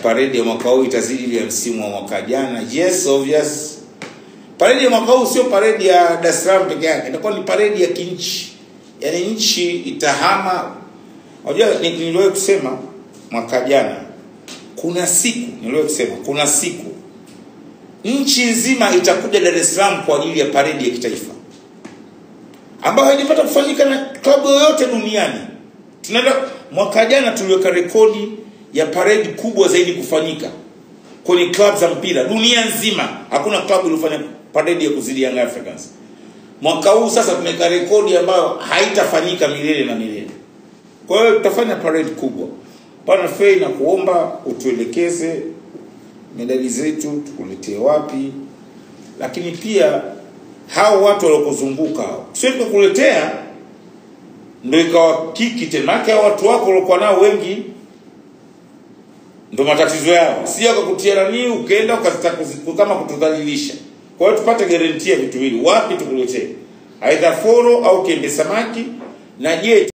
paredi ya mwaka huu itazidi ile ya msimu wa mwaka jana yes obvious paredi ya mwaka huu sio paredi ya Dar es Salaam peke yake itakuwa ni paredi ya kinchi yaani nchi itahama unajua ni- niliwahi kusema mwaka jana kuna siku niliwahi kusema kuna siku nchi nzima itakuja Dar es Salaam kwa ajili ya paredi ya kitaifa ambayo haijapata kufanyika na klabu yoyote duniani. Tunaenda mwaka jana tuliweka rekodi ya paredi kubwa zaidi kufanyika kwenye klabu za mpira dunia nzima. Hakuna klabu iliyofanya paredi ya kuzidi Young Africans. Mwaka huu sasa tumeweka rekodi ambayo haitafanyika milele na milele. Kwa hiyo tutafanya paredi kubwa. Pana Fei na kuomba utuelekeze medali zetu tukuletee wapi, lakini pia hao watu waliokuzunguka hao sio tukakuletea ndo ikawa kiki tena maana hao watu wako waliokuwa nao wengi ndo matatizo yao si akakutia nani ukaenda ukazitaka kuzi- kama kutudhalilisha kwa hiyo tupate garantia vitu hili wapi tukuletee aidha foro au kembe samaki na je